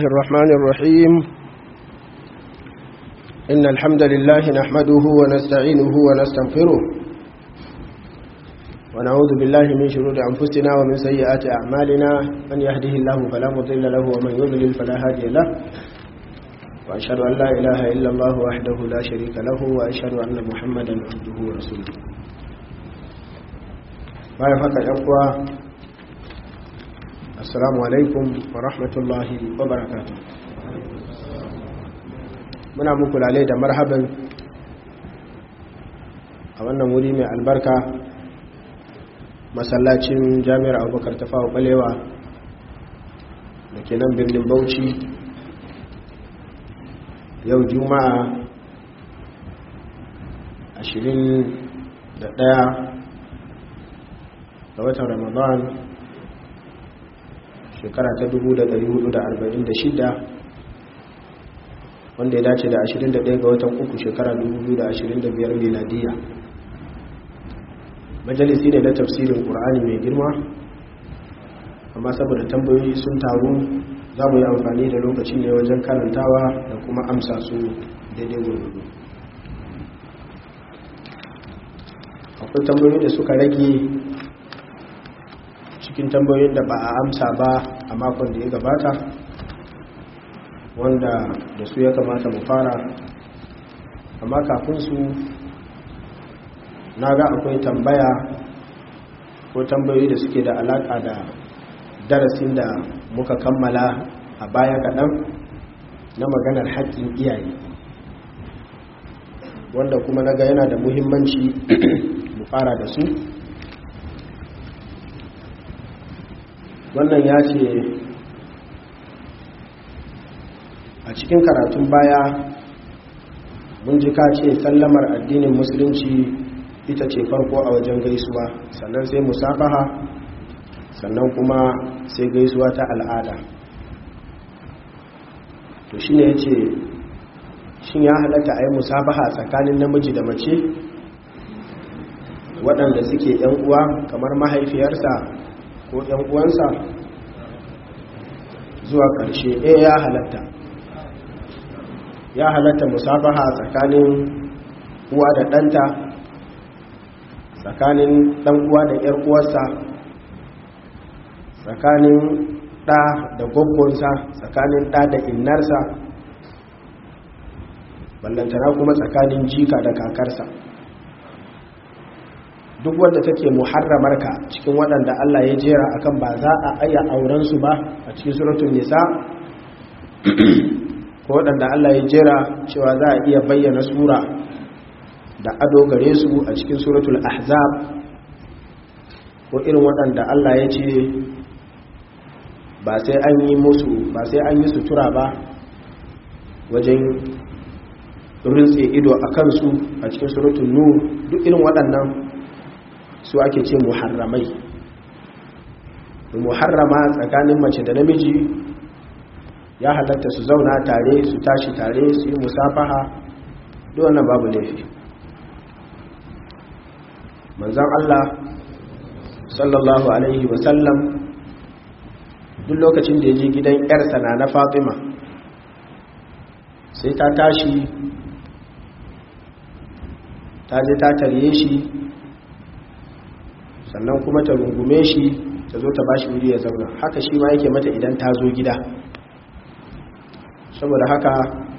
الرحمن الرحيم إن الحمد لله نحمده ونستعينه ونستغفره ونعوذ بالله من شرور أنفسنا ومن سيئات أعمالنا من يهده الله فلا مضل له ومن يضلل فلا هادي له وأشهد أن لا إله إلا الله وحده لا شريك له وأشهد أن محمدا عبده ورسوله ما يفعل الأقوى assalamu alaikum wa rahmatullahi wa barakatu muna muku lalai da marhaban a wannan wuri mai albarka masallacin jami'ar abubakar ta fawo balewa da ke nan birnin bauchi yau juma'a 21 ga watan ramadan shekara ta 1446 wanda ya dace da 21 ga watan uku shekara 2025 miladiya majalisi ne na tafsirin ƙur'ani mai girma amma saboda tambayoyi sun taru za mu yi amfani da lokaci ne wajen karantawa da kuma amsa su daidai gurgudu akwai tambayoyi da suka rage cikin tambayoyin da ba a amsa ba a makon da ya gabata wanda da su ya kamata mu fara amma kafin su na ga akwai tambaya ko tambayoyi da suke da alaka da darasin da muka kammala a baya kaɗan na maganar haƙƙin iyaye wanda kuma na ga yana da muhimmanci mu fara da su wannan ya ce a cikin karatun baya mun ji ka ce sallamar addinin musulunci ita ce farko a wajen gaisuwa sannan sai musafaha sannan kuma sai gaisuwa ta al'ada to shi ne ya ce shin ya halatta a yi musafaha tsakanin namiji da mace waɗanda suke 'yan uwa kamar mahaifiyarsa ko ‘yan uwansa zuwa ƙarshe ɗaya ya halatta ya halatta musafaha tsakanin uwa da ɗanta tsakanin ɗan uwa da ‘yar uwarsa tsakanin ɗa da gwaggonsa tsakanin ɗa da innarsa ballantana kuma tsakanin jika da kakarsa duk wanda take muharramarka cikin waɗanda Allah ya jera akan ba za a aya auren su ba a cikin suratul nisa ko waɗanda Allah ya jera cewa za a iya bayyana sura da ado gare su a cikin suratul ahzab ko irin waɗanda Allah ya ce ba sai an yi musu ba sai an yi sutura ba wajen rintse ido a kansu a cikin suratul nur duk irin waɗannan su ake ce muharramai muharrama tsakanin mace da namiji ya halatta su zauna tare su tashi tare su yi musafaha duk wannan babu laifi manzan Allah sallallahu alaihi wasallam duk lokacin da ya je gidan yarsa na na fatima sai ta tashi ta je ta tarye shi sannan kuma ta rungume shi ta zo ta bashi wuri ya zauna haka shi ma yake mata idan ta zo gida saboda haka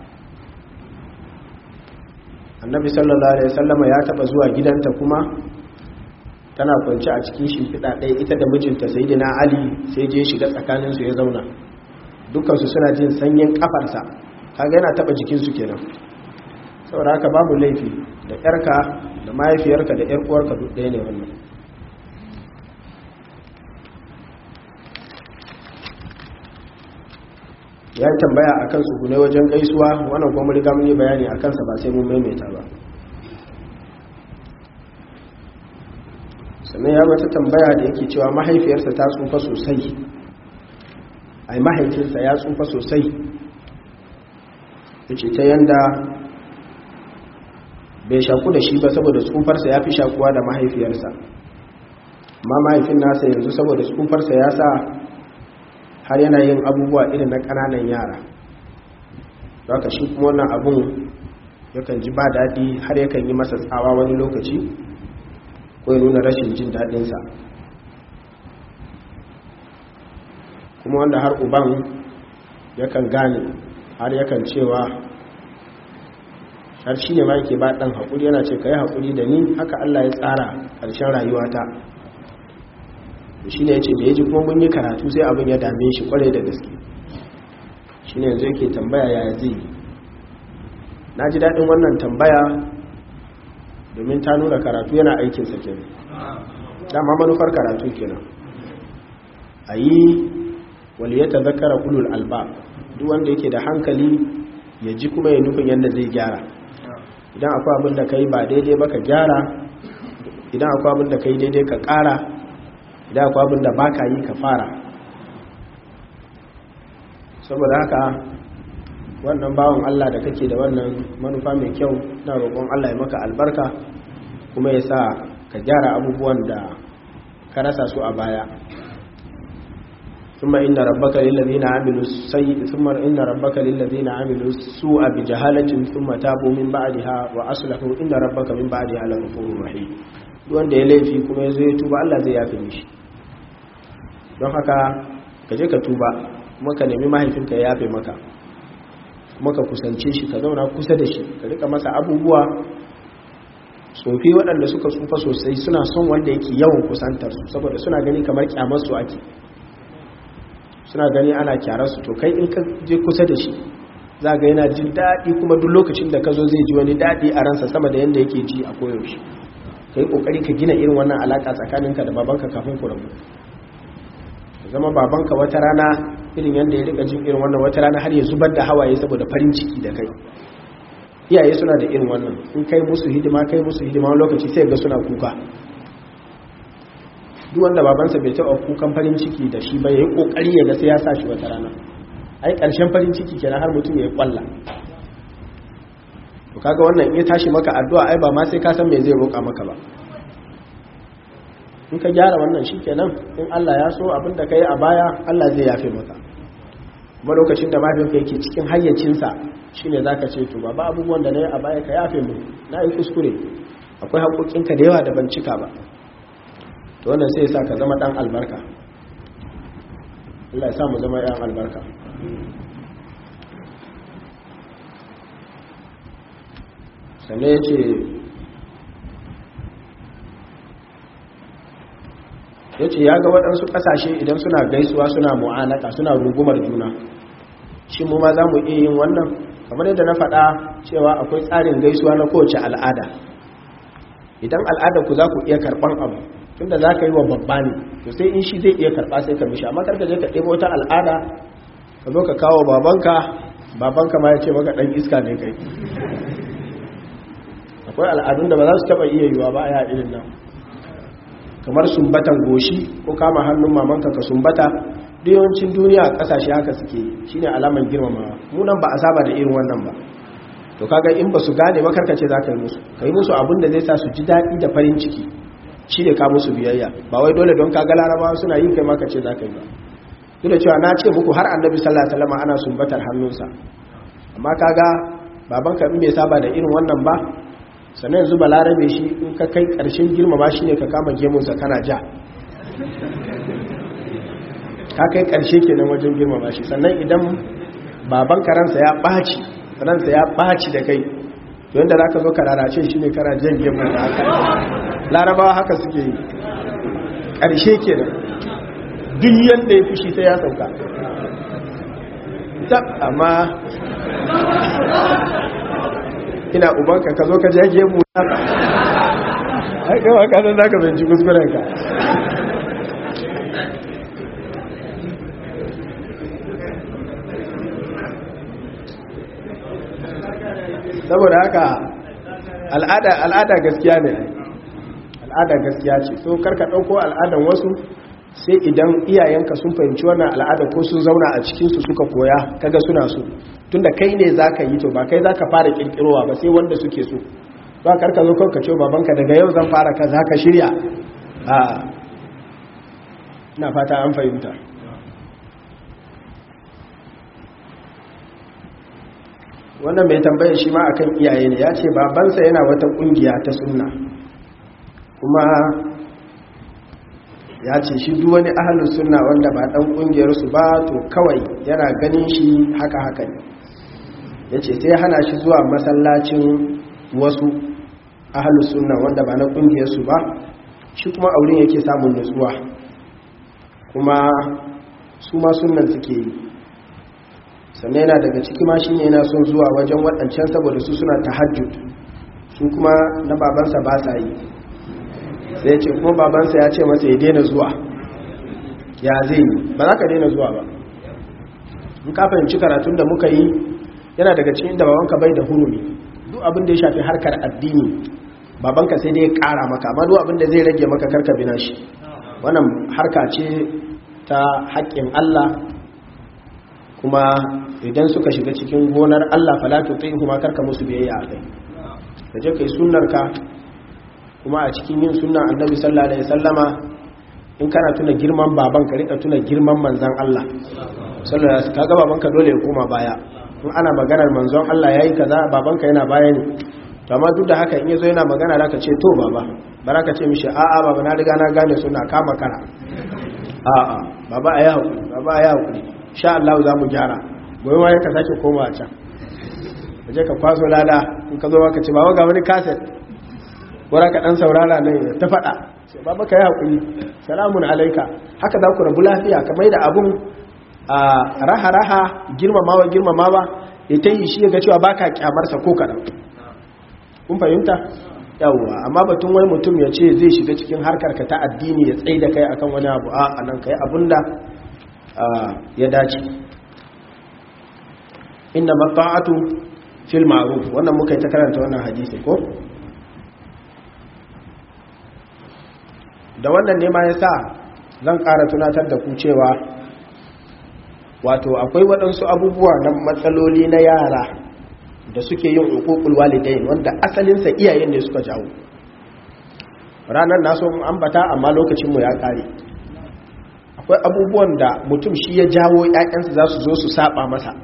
annabi sallallahu alaihi wasallama ya taba zuwa gidanta kuma tana kwance a cikin shimfiɗa ɗaya ita da mijinta sayyidina ali sai je shiga tsakaninsu ya zauna dukansu suna jin sanyin kafarsa kaga yana taba jikinsu kenan saboda haka babu laifi da yarka da mahaifiyarka da yar uwarka duk ɗaya ne wannan ya yi tambaya a kan tsugunai wajen gaisuwa wannan kuma riga mun yi bayani a kansa ba sai mun maimaita ba sannan ya mata tambaya da yake cewa mahaifiyarsa ta tsufa sosai ai mahaifinsa ya tsufa sosai ya ce ta yanda bai shaku da shi ba saboda tsufarsa ya fi shakuwa da mahaifiyarsa amma mahaifin nasa yanzu saboda tsufarsa ya sa har yana yin abubuwa irin na ƙananan yara haka shi kuma wannan abun yakan ji ba daɗi har yakan yi masa tsawa wani lokaci ko ya nuna rashin jin daɗinsa kuma wanda har uban yakan gane har yakan cewa har shi ne ma yake ba ɗan haƙuri yana ce ka yi haƙuri da ni haka Allah ya tsara ƙarshen rayuwata shi ne ya ce da ya ji kuma mun yi karatu sai abin ya dame shi ƙwarai da gaske shi ne yanzu yake tambaya yaya zai yi na ji daɗin wannan tambaya domin ta nuna karatu yana aikinsa kenan dama manufar karatu kenan a yi waliyata zakara ulul alba duk wanda yake da hankali ya ji kuma ya nufin yadda zai gyara idan akwai abin da ka yi ba daidai ba ka gyara idan akwai abin da ka yi daidai ka ƙara idan akwai abin da ba ka yi ka fara saboda haka wannan bawan Allah da kake da wannan manufa mai kyau na roƙon Allah ya maka albarka kuma ya sa ka gyara abubuwan da ka rasa su a baya ثم إن ربك للذين عملوا السيء ثم إن ربك للذين عملوا السوء بجهالة ثم تابوا من بعدها وأصلحوا إن ربك من بعدها لغفور رحيم wanda ya laifi kuma ya zo ya tuba Allah zai yafe mishi don haka ka je ka tuba kuma ka nemi mahaifinka ya yafe maka kuma ka kusance shi ka zauna kusa da shi ka rika masa abubuwa tsofi waɗanda suka tsufa sosai suna son wanda yake yawan kusantar su saboda suna gani kamar kyamar su ake suna gani ana kyararsu to kai in ka je kusa da shi za ga yana jin daɗi kuma duk lokacin da ka zo zai ji wani daɗi a ransa sama da yadda yake ji a koyaushe ka yi ƙoƙari ka gina irin wannan alaƙa tsakaninka da babanka kafin ku rabu zama babanka wata rana irin yadda ya rika jin irin wannan wata rana har ya zubar da hawaye saboda farin ciki da kai iyaye suna da irin wannan in kai musu hidima kai musu hidima wani lokaci sai ga suna kuka duk wanda babansa bai taɓa kukan farin ciki da shi ba ya yi ƙoƙari ya ga sai ya sa shi wata rana ai ƙarshen farin ciki kenan har mutum ya yi ƙwalla to kaga wannan ya tashi maka addu'a ai ba ma sai ka san me zai roƙa maka ba in ka gyara wannan shi kenan in Allah ya so abin da ka yi a baya Allah zai yafe maka kuma lokacin da mahaifinka yake cikin hayyacinsa shine za ka ce to ba ba abubuwan da na yi a baya ka yafe mu na yi kuskure akwai haƙoƙinka da yawa da ban cika ba to wannan sai sa ka zama dan albarka Allah ya sa mu zama yan albarka sannan ya ce ya ce ya ga waɗansu ƙasashe idan suna gaisuwa suna mu'anaka suna rungumar juna shi mu ma za mu iya yin wannan kamar yadda na faɗa cewa akwai tsarin gaisuwa na kowace al'ada idan al'ada ku za ku iya karɓan abu tunda za ka yi wa babba ne to sai in shi zai iya karɓa sai ka mishi amma karka je ka ɗebo wata al'ada ka zo ka kawo babanka babanka ma ya ce maka ɗan iska ne kai akwai al'adun da ba za su taɓa iya yiwa ba a yi irin nan kamar sumbatan goshi ko kama hannun mamanka ka sumbata duk yawancin duniya a ƙasashe haka suke shine alaman girmamawa mu nan ba a saba da irin wannan ba to kaga in ba su gane ba karkace za ka yi musu ka yi musu abin da zai sa su ji daɗi da farin ciki shi ne ka musu biyayya ba wai dole don kaga larabawa suna yi kai maka ce za ka yi ba duk da cewa na ce muku har annabi sallallahu alaihi wasallam ana sumbatar hannunsa amma kaga babanka in bai saba da irin wannan ba sannan yanzu balarabe shi in ka kai karshen girmama shi ne ka kama gemunsa kana ja ka kai karshe kenan wajen girmama shi sannan idan babanka ransa ya ɓaci ransa ya ɓaci da kai yadda za ka zo ka rarace shi ne kana jan gemun da haka larabawa haka suke yi ƙarshe ke nan duk yadda ya fushi sai ya sauka tab amma ina ubanka ka zo ka ja gemu na haikawa kanan za ka zanci kuskurenka saboda haka al'ada gaskiya ne al'ada gaskiya ce so karka ɗauko al'adan wasu sai idan iyayenka sun fahimci wannan al'ada ko sun zauna a cikinsu suka koya kaga suna so tunda kai ne za ka yi to ba kai za ka fara ƙirƙirowa ba sai wanda suke so ba karka zo kanka ce babanka daga yau zan fara ka za ka shirya a ina fata an fahimta wannan mai tambayar shi ma akan iyaye ne ya ce babansa yana wata kungiya ta sunna kuma ya ce shi duk wani ahalin sunna wanda ba dan kungiyarsu ba to kawai yana ganin shi haka haka ne ya ce sai hana shi zuwa masallacin wasu ahalin sunna wanda ba na kungiyarsu ba shi kuma auren yake samun nutsuwa kuma su ma sunnan suke yi sannan yana daga ciki ma shine yana son zuwa wajen waɗancan saboda su suna tahajjud su kuma na babansa ba sa yi sai ce kuma babansa ya ce masa ya daina zuwa ya zai yi ba za ka daina zuwa ba in ka fahimci karatun da muka yi yana daga cikin da babanka bai da hurumi duk abin da ya shafi harkar addini babanka sai dai ya kara maka amma duk abin da zai rage maka karka bina shi wannan harka ce ta haƙƙin Allah kuma idan suka shiga cikin gonar Allah falatu tsayin kuma karka musu biyayya a kai ka je kai sunnarka kuma a cikin yin sunnan annabi sallallahu alaihi wasallama in kana tuna girman baban ka rika tuna girman manzon Allah sallallahu alaihi wasallam kaga babanka dole ya koma baya in ana maganar manzon Allah yayi kaza babanka yana baya ne to amma duk da haka in yazo yana magana zaka ce to baba baraka ce mishi a'a baba na riga na gane suna kama kara a'a baba ayi hakuri baba ayi hakuri insha Allah za mu gyara gobe ma ka sake komawa can kaje ka kwaso lada in ka zo ka ce baba ga wani kaset wara ka dan saurara ne ta fada sai baba kai hakuri salamun alaika haka za ku rabu lafiya kamar da abun a raha raha girmamawa girmamawa ya ta yi shi ga cewa baka kyamarsa ko kadan kun fahimta yawwa amma batun wani mutum ya ce zai shiga cikin harkar ka ta addini ya tsaye da kai akan wani abu a nan kai abunda ya dace inna mata'atu fil ma'ruf wannan muka yi ta karanta wannan hadisi ko da wannan ne ma yasa zan ƙara tunatar da ku cewa wato akwai waɗansu abubuwa na matsaloli na yara da suke yin hukukul walidain wanda asalinsa iyayen ne suka jawo ranar naso ambata amma lokacinmu ya ƙare akwai abubuwan da mutum shi ya jawo ‘ya'yansa za su zo su saba masa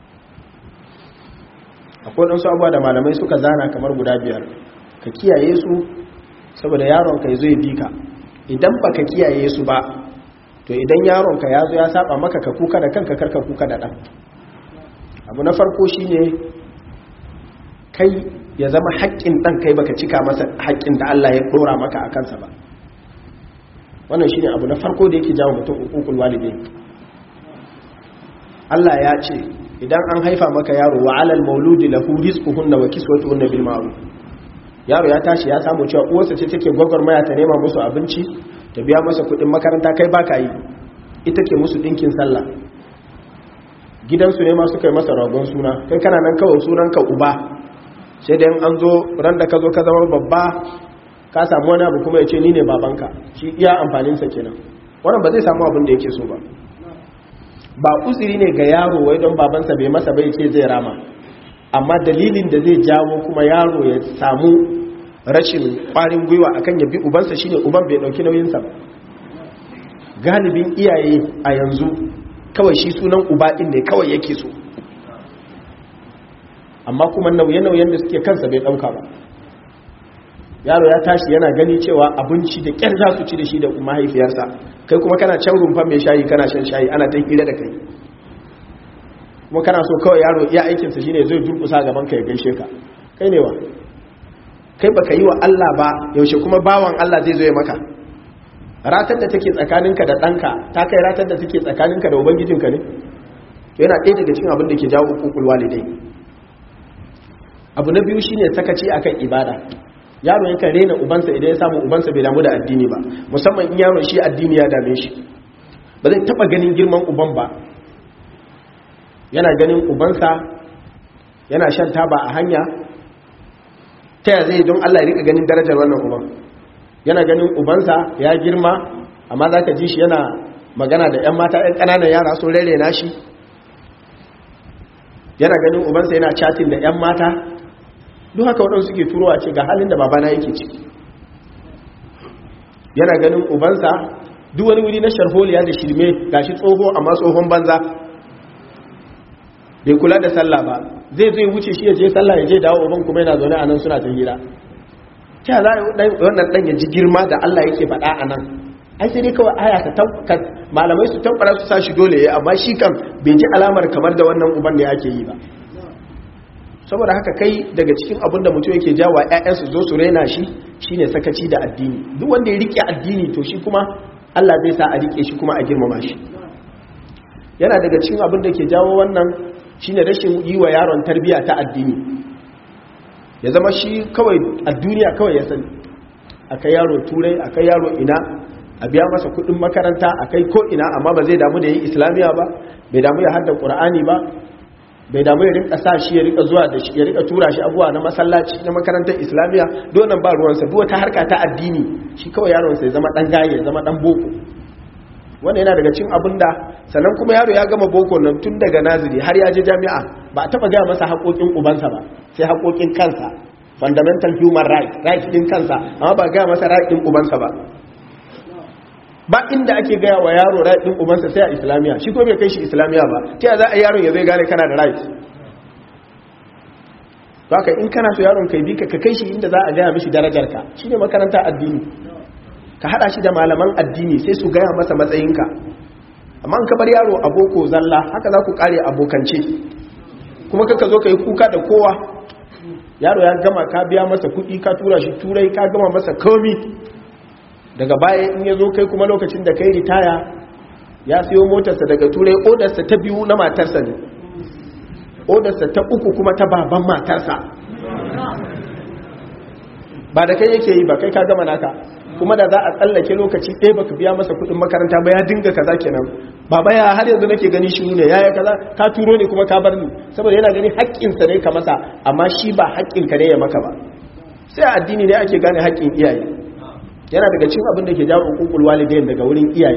akwai ɗansu abuwa da malamai suka zana kamar guda biyar ka kiyaye su saboda yaronka ya zo ya bi ka idan ba ka kiyaye su ba to idan yaronka ya zo ya saba maka ka kuka da kanka karka kuka da ɗan abu na farko shi ne kai ya zama haƙƙin ɗan kai baka cika masa haƙƙin da Allah ya ɗora maka a kansa ba wannan shi ne abu na farko da yake jawo mutum hukukul walidai Allah ya ce idan an haifa maka yaro wa alal mauludi lahu rizquhunna wa kiswatuhunna bil ma'ruf yaro ya tashi ya samu cewa uwarsa ce take gwagwarmaya ta nema musu abinci ta biya masa kuɗin makaranta kai baka yi ita ke musu ɗinkin sallah gidansu ne ma suka yi masa ragon suna kai kana nan kawai sunanka uba sai dai an zo ran da ka zo ka zama babba ka samu wani abu kuma ya ce ni ne babanka shi iya amfaninsa kenan wannan ba zai samu abin da yake so ba ba uzuri ne ga yaro wai don babansa bai masa bai ce zai rama amma dalilin da zai jawo kuma yaro ya samu rashin kwarin gwiwa akan ya bi ubansa shine uban bai dauki nauyinsa galibin iyaye a yanzu kawai shi sunan uba din ne kawai yake so amma kuma nauye-nauyen da suke kansa bai dauka ba yaro ya tashi yana gani cewa abinci da kyar za su ci da shi da mahaifiyarsa kai kuma kana can rumfa mai shayi kana shan shayi ana ta hira da kai kuma kana so kawai yaro iya aikinsa shine zai durkusa gaban ka ya gaishe ka kai ne wa kai baka yi wa Allah ba yaushe kuma bawan Allah zai zo ya maka ratar da take tsakaninka da ɗanka ta kai ratar da take tsakaninka da ubangijinka ne yana ɗaya daga cikin abin da ke jawo hukukul walidai abu na biyu shine sakaci akan ibada yaro yakan rena ubansa idan ya samu ubansa bai damu da addini ba musamman in yaro shi addini ya dame shi ba zai taba ganin girman uban ba yana ganin ubansa yana shan taba a hanya ta ya zai don Allah ya rika ganin darajar wannan uban yana ganin ubansa ya girma amma za ka ji shi yana magana da 'yan mata 'yan ƙananan yara sun rere na shi yana ganin ubansa yana chatin da 'yan mata duk haka waɗansu suke turowa ce ga halin da babana yake ciki yana ganin ubansa duk wani wuri na sharholiya da shirme gashi tsoho amma tsohon banza bai kula da sallah ba zai zai wuce shi ya je sallah ya je dawo uban kuma yana zaune a nan suna ta hira ta za a wannan dan ya ji girma da Allah yake faɗa a nan ai sai dai kawai aya ta malamai su tabbara su sa shi dole ya amma shi kan bai ji alamar kamar da wannan uban da yake yi ba saboda haka kai daga cikin abin da mutum yake jawa ƴaƴansu zo su raina shi shine sakaci da addini duk wanda ya rike addini to shi kuma Allah zai sa a rike shi kuma a girmama shi yana daga cikin abin da ke jawo wannan shine rashin yi wa yaron tarbiya ta addini ya zama shi kawai a duniya kawai ya sani akai yaro turai akai yaro ina a biya masa kudin makaranta akai ko ina amma ba zai damu da yi islamiya ba bai damu ya hadda qur'ani ba bai damu ya rinka sa shi ya rika zuwa da shi ya rika tura shi abuwa na masallaci na makarantar islamiya donan ba ruwansa duk wata harka ta addini shi kawai yaron sa ya zama dan gaye ya zama dan boko wanda yana daga cin abin da sannan kuma yaro ya gama boko nan tun daga naziri har ya je jami'a ba a taba gaya masa haƙoƙin ubansa ba sai haƙoƙin kansa fundamental human right right din kansa amma ba gaya masa right din ubansa ba ba inda ake gaya wa yaro right din ubansa sai a islamiya shi ko bai kai shi islamiya ba ta yaya za a yaron ya zai gane kana da right haka in kana so yaron kai bi ka kai shi inda za a gaya mishi darajarka shine makaranta addini ka hada shi da malaman addini sai su gaya masa matsayinka amma an kabar yaro a boko zalla haka za ku kare abokance kuma kaka zo ka yi kuka da kowa yaro ya gama ka biya masa kuɗi ka tura shi turai ka gama masa komi daga baya in ya zo kai kuma lokacin da kai ritaya ya siyo motarsa daga turai odarsa ta biyu na matarsa ne odarsa ta uku kuma ta baban matarsa ba da kai yake yi ba kai ka gama naka kuma da za a tsallake lokaci ɗaya baka biya masa kuɗin makaranta ba ya dinga kaza kenan baba ya har yanzu nake gani shi ne yaya kaza ka turo ne kuma ka bar ni saboda yana gani haƙƙinsa ne ka masa amma shi ba haƙƙinka ne ya maka ba sai addini ne ake gane haƙƙin iyaye yana daga cikin abin da ke jawo hukukul walidain daga wurin iyaye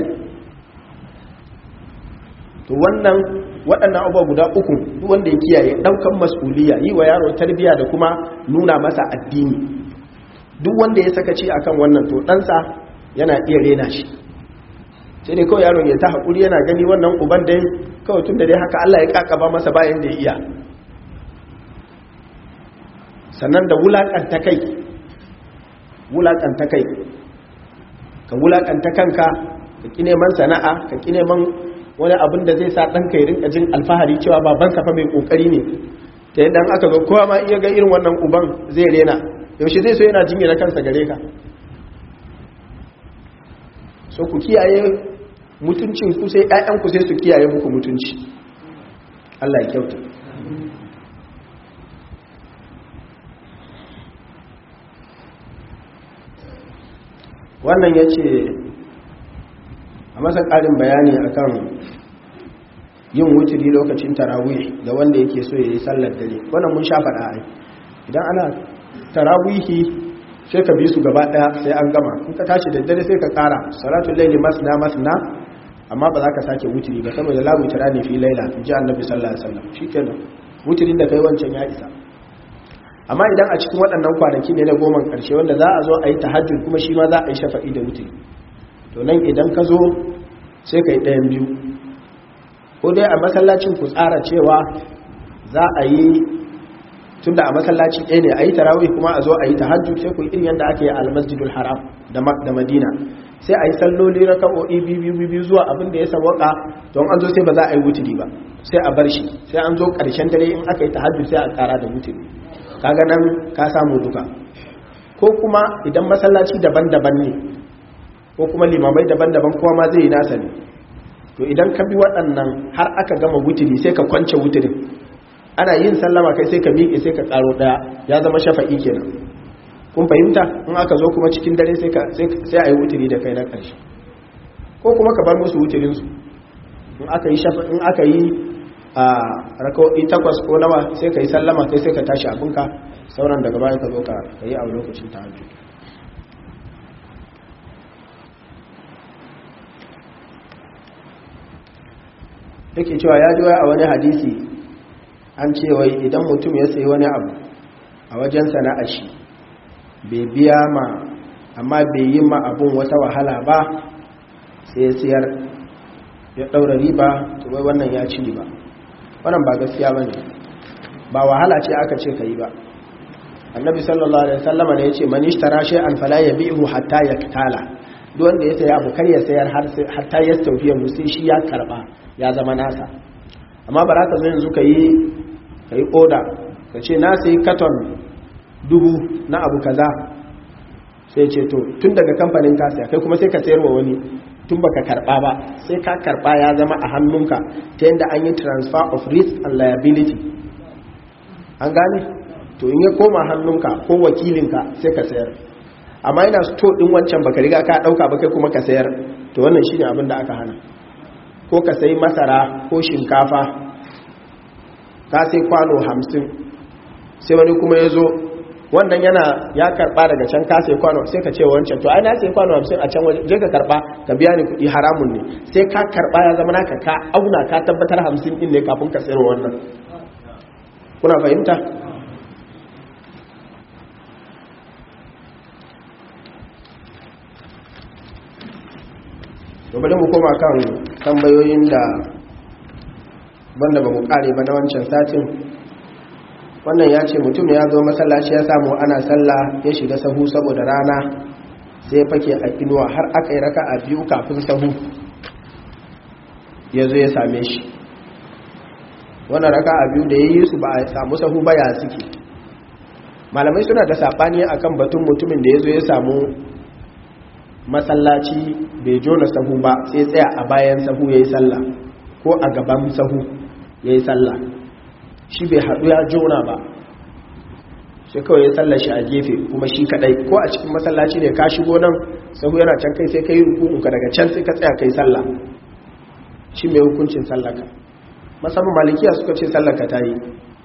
to wannan waɗannan abubuwa guda uku duk wanda ya kiyaye ɗaukan mas'uliya yi wa yaro tarbiyya da kuma nuna masa addini duk wanda ya sakaci akan wannan to ɗansa yana iya rena shi sai dai kawai yaron ya ta haƙuri yana gani wannan uban dai kawai tun da dai haka Allah ya ƙaƙaba masa bayan da ya iya sannan da wulaƙanta kai wulaƙanta kai ka wulaƙanta kanka ka ƙi neman sana'a ka ƙi neman wani abin da zai sa ɗanka ya rinka jin alfahari cewa babansa fa mai ƙoƙari ne ta yadda aka zo kowa ma iya ga irin wannan uban zai rena yaushe zai so yana jinyar kansa gare ka so ku kiyaye mutuncin ku sai ƴaƴan ku sai su kiyaye muku mutunci Allah ya kyauta wannan ya ce a masa ƙarin bayani akan yin wuturi lokacin tarawih da wanda yake so ya yi sallar dare wannan mun sha faɗa ai idan ana tarawihi sai ka bi su gaba daya sai an gama in ka tashi da dare sai ka kara salatul layli masna masna amma ba za ka sake wutiri ba saboda la wutira ne fi laila ji annabi sallallahu alaihi wasallam shikenan wutirin da kai wancan ya isa amma idan a cikin waɗannan kwanaki ne na goma karshe wanda za a zo a yi tahajjud kuma shi ma za a yi shafa'i da wutiri to nan idan ka zo sai ka yi ɗayan biyu ko dai a masallacin ku tsara cewa za a yi tunda a masallaci ɗaya ne a yi tarawih kuma a zo a yi tahajjud sai ku yi irin yadda ake yi a almasjidul haram da madina sai a yi salloli raka'o'i biyu biyu zuwa abin da ya sawaka don an zo sai ba za a yi wuturi ba sai a bar shi sai an zo ƙarshen dare in aka yi tahajjud sai a ƙara da wuturi kaga nan ka samu duka ko kuma idan masallaci daban-daban ne ko kuma limamai daban-daban kowa ma zai yi nasa ne to idan ka bi waɗannan har aka gama wuturi sai ka kwance wuturin ana yin sallama kai sai ka miƙe sai ka ƙaro ɗaya ya zama shafa'i kenan kun fahimta in aka zo kuma cikin dare sai a yi wuturi da kai na ƙarshe ko kuma ka bar musu wuturinsu in aka yi shafa in aka yi a rakawai takwas ko nawa sai ka yi sallama kai sai ka tashi abinka sauran daga bayan ka zo ka yi a lokacin ta hajji yake cewa ya ji a wani hadisi an ce wai idan mutum ya sayi wani abu a wajen sana'a shi bai biya ma amma bai yi ma abun wata wahala ba sai ya siyar ya ɗaura riba to wai wannan ya ci riba wannan ba gaskiya ba ne ba wahala ce aka ce ka yi ba annabi sallallahu alaihi wasallama ne ya ce man ishtara shay'an fala yabi'hu hatta yaktala duk wanda ya saya abu kar ya sayar har sai hatta ya tawfiya mu sai shi ya karba ya zama nasa amma ba za ka zo yanzu ka yi ka yi oda ka ce na sayi katon dubu na abu kaza sai ce to tun daga kamfanin ka saya kai kuma sai ka sayar wa wani tun baka karba ba sai ka karba ya zama a hannunka ta yadda an yi transfer of risk and liability an gane to in ya koma hannunka ko wakilinka sai ka sayar amma yana sto din wancan baka riga ka dauka ba kai kuma ka sayar to wannan shine abin da aka hana ko ka sayi masara ko shinkafa ka sai kwano hamsin sai wani kuma ya zo wannan yana ya karba daga can ka sai kwano sai ka ce wancan to ai na sai kwano hamsin a can waje je ka karba ka biya ni kuɗi haramun ne sai ka karba ya zama naka ka auna ka tabbatar hamsin din ne kafin ka sayar wannan kuna fahimta to bari mu koma kan tambayoyin da banda ba mu kare ba na wancan satin wannan ya ce mutum ya zo masallaci ya samu ana sallah ya shiga sahu saboda rana sai fake a inuwa har aka yi raka a biyu kafin sahu ya zo ya same shi wannan raka a biyu da ya yi su ba a samu sahu ba ya suke malamai suna da saɓani akan batun mutumin da ya zo ya samu masallaci bai jona sahu ba sai tsaya a bayan sahu ya yi sallah ko a gaban sahu ya yi sallah shi bai haɗu ya jona ba sai kawai ya sallah shi a gefe kuma shi kaɗai ko a cikin masallaci ne ka shigo nan sahu yana can kai sai ka yi rukunka daga can sai ka tsaya kai sallah shi mai hukuncin sallaka masamman malikiya suka ce sallaka ta yi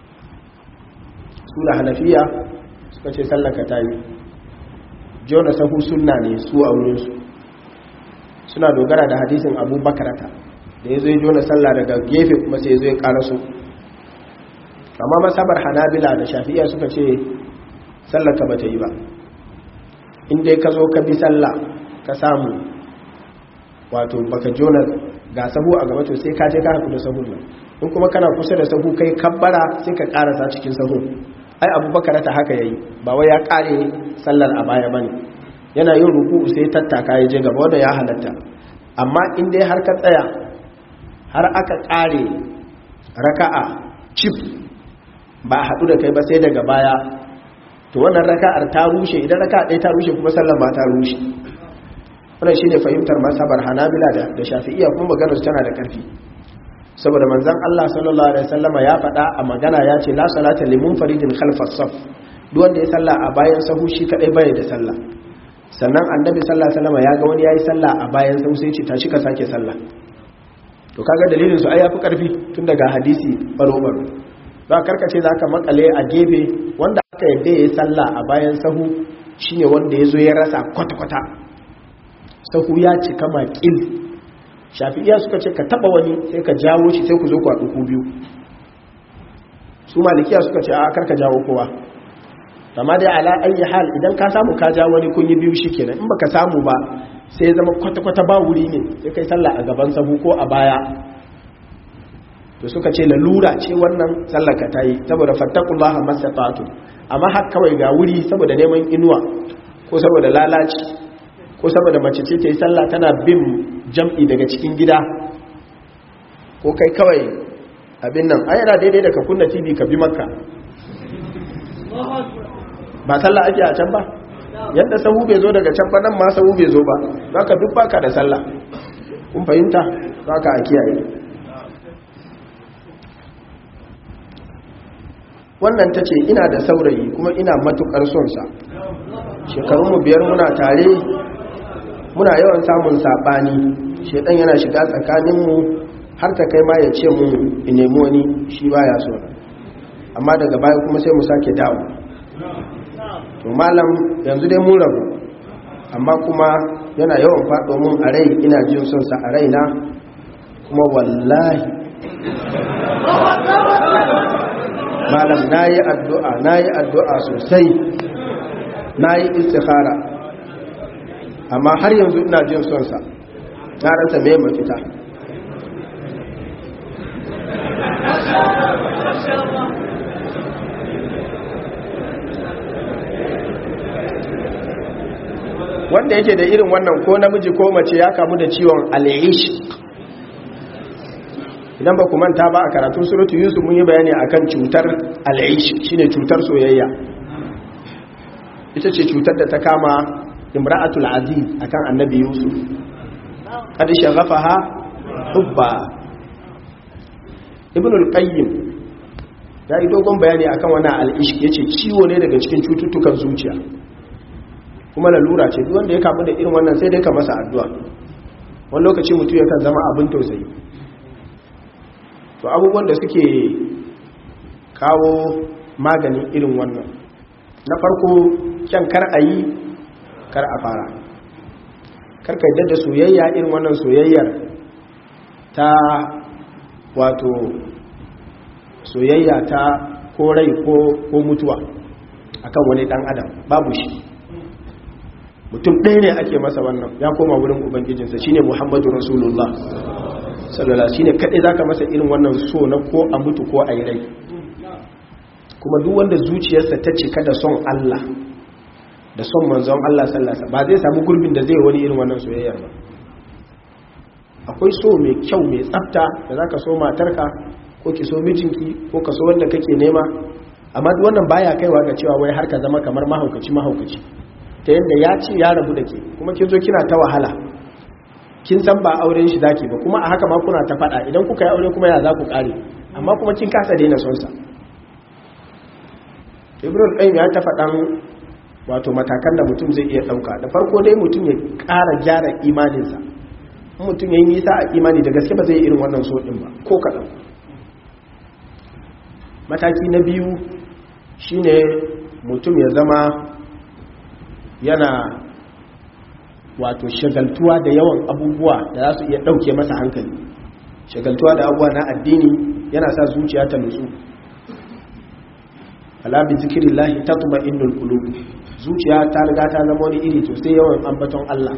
su da hanafiya suka ce sallaka ta yi jona sahu sunna ne su a wurinsu suna dogara da hadisin abu bakarata da ya zai jona sallah daga gefe kuma sai zai karasu amma masabar hanabila da shafi'iya suka ce sallaka ba ta yi ba inda ka zo ka bi sallah ka samu wato baka jona ga sahu a gaba to sai ka je ka haku da sahu nan in kuma kana kusa da sahu kai kabbara sai ka karasa cikin sahu ai abubakar ta haka yayi ba wai ya kare sallar a baya bane yana yin ruku'u sai tattaka ya je gaba wanda ya halatta amma in dai har ka tsaya har aka kare raka'a chip ba a haɗu da kai ba sai daga baya to wannan raka'ar ta rushe idan raka'a ɗaya ta rushe kuma sallar ma ta rushe wannan shine fahimtar masabar hanabila da da shafi'iyya kuma maganar su tana da ƙarfi saboda manzon Allah sallallahu alaihi wasallama ya faɗa a magana ya ce la salata limun faridin khalfas saf duk wanda ya salla a bayan sahu shi kadai bai da sallah sannan annabi sallallahu alaihi wasallama ya ga wani yayi sallah a bayan sahu sai ce tashi ka sake sallah to kaga dalilin su ai yafi karfi tun daga hadisi baro baro za karkace zaka makale a gefe wanda aka yadda yayi sallah a bayan sahu shine wanda yazo ya rasa kwata kwata sahu ya cika makil shafi'iya suka ce ka taba wani sai ka jawo shi sai ku zo ku haɗu ku biyu su malikiya suka ce a karka jawo kowa amma dai ala ayi hal idan ka samu ka jawo wani kun yi biyu shikenan in baka samu ba sai ya zama kwata-kwata ba wuri ne sai kai sallah a gaban sahu ko a baya to suka ce lalura ce wannan sallar ka tayi saboda fattaqullaha masata'tu amma har kawai ga wuri saboda neman inuwa ko saboda lalaci ko saboda mace ce ta yi sallah tana bin jam'i daga cikin gida ko kai kawai abin nan a yana daidai da ka kunna tv ka bi makka ba sallah ake a can ba yadda sahu bai zo daga can ba nan ma sahu bai zo ba za ka duk baka da sallah kun fahimta za ka a kiyaye wannan ta ce ina da saurayi kuma ina matukar sonsa shekarunmu biyar muna tare muna yawan samun saɓani shedan yana shiga tsakaninmu har ta kai ma ya ce mu in nemi wani shi baya so amma daga baya kuma sai mu sake dawo to malam yanzu dai mun rabu amma kuma yana yawan faɗo mun a rai ina jin son sa a raina kuma wallahi malam nayi addu'a nayi addu'a sosai nayi istikhara amma har yanzu ina jin son sa na rasa me mafita wanda yake da irin wannan ko namiji ko mace ya kamu da ciwon al'ish idan ba ku manta ba a karatun suratu yusuf mun yi bayani akan cutar al'ish shine cutar soyayya ita ce cutar da ta kama imra'atul aziz akan annabi yusuf kad shaghafaha hubba ibn al-qayyim ya yi dogon bayani akan wannan al'ish yace ciwo ne daga cikin cututtukan zuciya kuma lalura ce duk wanda ya kamu da irin wannan sai dai ka masa addu'a wani lokaci mutum yakan zama abin tausayi to abubuwan da suke kawo maganin irin wannan na farko kyan kar a yi kar a fara karka yadda da soyayya irin wannan soyayyar ta wato soyayya ta ko rai ko mutuwa akan wani dan adam babu shi mutum ɗaya ne ake masa wannan ya koma wurin ubangijinsa shine muhammadu rasulullah sallallahu shine kaɗai zaka masa irin wannan so na ko a mutu ko a yi rai kuma duk wanda zuciyarsa ta cika da son Allah da son manzon Allah sallallahu ba zai samu gurbin da zai wani irin wannan soyayyar ba akwai so mai kyau mai tsafta da zaka so matarka ko ki so mijinki ko ka so wanda kake nema amma duk wannan baya kaiwa ga cewa wai har ka zama kamar mahaukaci mahaukaci ta yadda ya ce ya rabu da ke kuma kin zo kina ta wahala kin san ba auren shi zaki ba kuma a haka ma kuna ta fada idan kuka yi aure kuma ya za ku kare amma kuma kin kasa daina son sa ibrahim qayyim ya ta faɗan wato matakan da mutum zai iya ɗauka da farko dai mutum ya ƙara gyara imaninsa in mutum ya yi nisa a imani da gaske ba zai irin wannan so ɗin ba ko kaɗan mataki na biyu shine mutum ya zama yana wato shagaltuwa da yawan abubuwa da za su iya ɗauke masa hankali shagaltuwa da abubuwa na addini yana sa zuciya ta nutsu ala bi zikrillahi tatma'innul qulub zuciya ta riga ta zama wani iri to sai yawan ambaton Allah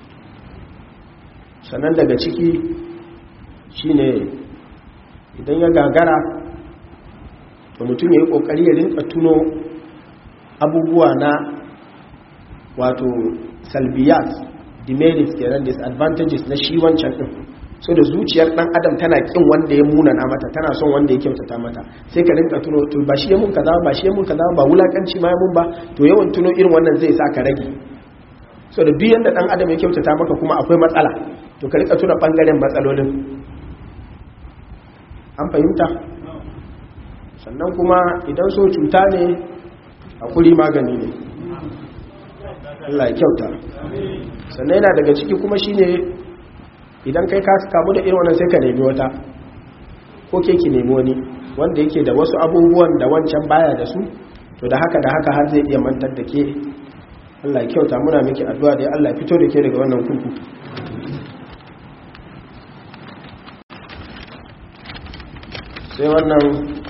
sannan daga ciki shine idan ya gagara to mutum ya yi kokari ya rinka tuno abubuwa na wato salbiyat demerits kenan disadvantages na shi wancan din so da zuciyar dan adam tana kin wanda ya munana mata tana son wanda ya kyautata mata sai ka rinka tuno to ba shi ya mun kaza ba shi ya mun kaza ba wulakanci ma ya mun ba to yawan tuno irin wannan zai sa ka rage so da duk yanda dan adam ya kyautata maka kuma akwai matsala to ka rika tuna bangaren matsalolin an fahimta sannan kuma idan so cuta ne hakuri magani ne Allah ya kyauta sannan yana daga ciki kuma shine idan kai ka kamu da irin wannan sai ka nemi wata ko ke ki nemi wani wanda yake da wasu abubuwan da wancan baya da su to da haka da haka har zai iya mantar da ke Allah ya kyauta muna miki addu'a da Allah ya fito da ke daga wannan kurku sai wannan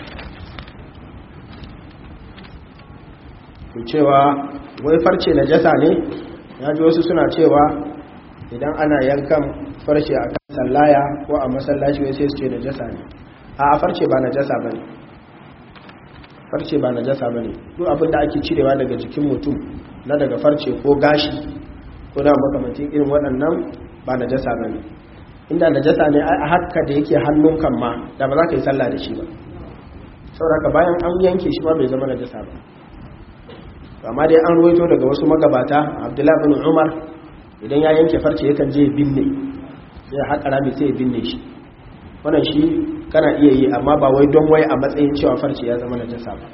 ku cewa wai farce na jasa ne ya ji wasu suna cewa idan ana yankan farce a kan sallaya ko a masallaci wai sai su ce najasa ne a farce ba najasa bane farce ba najasa bane duk abin da ake cirewa daga jikin mutum na daga farce ko gashi ko da makamantin irin waɗannan ba najasa bane inda najasa ne a haka da yake hannun kan ma da ba za ka yi sallah da shi ba saboda bayan an yanke shi ma bai zama najasa ba amma dai an ruwaito daga wasu magabata abdullahi bin umar idan ya yanke farce yakan je binne sai ya haƙa rami sai ya binne shi wannan shi kana iya yi amma ba wai don wai a matsayin cewa farce ya zama najasa ba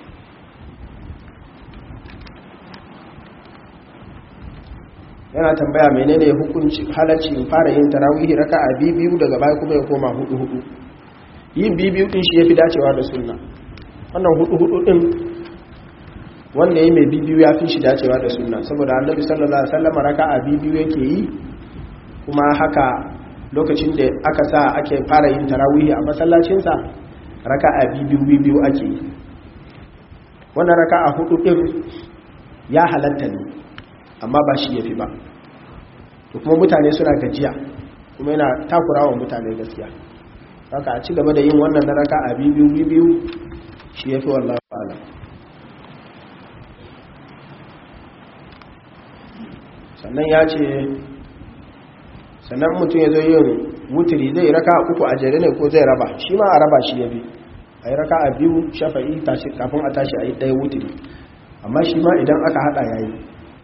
yana tambaya menene hukunci halacci in fara yin tarawihi raka a biyu daga baya kuma ya koma hudu hudu yin biyu din shi yafi dacewa da sunna wannan hudu hudu din wanda ya mai biyu ya fi shi dacewa da sunna saboda annabi sallallahu alaihi wasallam raka'a biyu yake yi kuma haka lokacin da aka sa ake fara yin tarawihi a masallacin sa raka'a biyu biyu ake yi wannan raka'a hudu din ya halatta ne amma ba shi yafi ba to kuma mutane suna gajiya kuma yana takurawa mutane gaskiya haka a ci gaba da yin wannan na raka'a biyu biyu shi yafi wallahi a'lam sannan ya ce sannan mutum ya zo yin wuturi zai raka uku a jere ne ko zai raba shi ma a raba shi ya bi a yi raka a biyu shafa'i kafin a tashi a yi ɗaya wuturi amma shi ma idan aka haɗa ya yi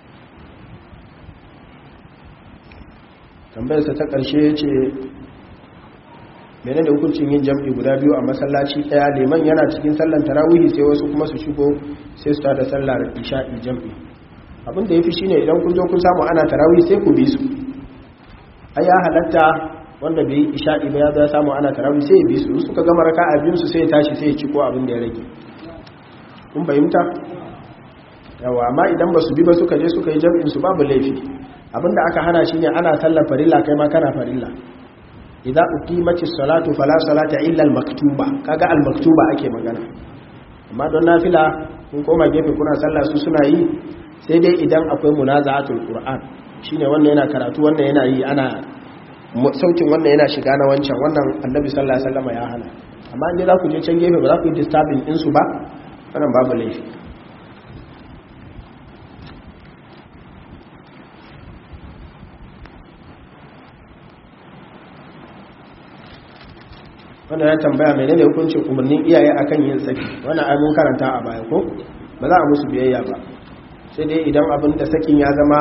tambayarsa ta ƙarshe ya ce mene da hukuncin yin jam'i guda biyu a masallaci ɗaya liman yana cikin sallan tarawihi sai wasu kuma su shigo sai su tada sallar isha'i jam'i abinda ya fi shi ne idan kun zo kun samu ana tarawihi sai ku bi su a ya halatta wanda bai yi isha'i ba ya zo ya samu ana tarawihi sai ya bi su suka gama raka a biyun su sai ya tashi sai ya ciko abin da ya rage kun fahimta yawa amma idan ba su bi ba suka je suka yi jam'in su babu laifi abinda aka hana shi ne ana sallar farilla kai ma kana farilla idza uqimatis salatu fala salata illa al-maktuba kaga al-maktuba ake magana amma don nafila kun koma gefe kuna sallah su suna yi sai dai idan akwai munaza'atul qur'an shine wannan yana karatu wannan yana yi ana sautin wannan yana shiga na wancan wannan annabi sallallahu alaihi wasallam ya hana amma in za ku je can gefe ba za ku yi disturbing din su ba wannan babu laifi wanda ya tambaya menene hukuncin umarnin iyaye akan yin saki wannan ai mun karanta a baya ko ba za a musu biyayya ba sai dai idan abin da sakin ya zama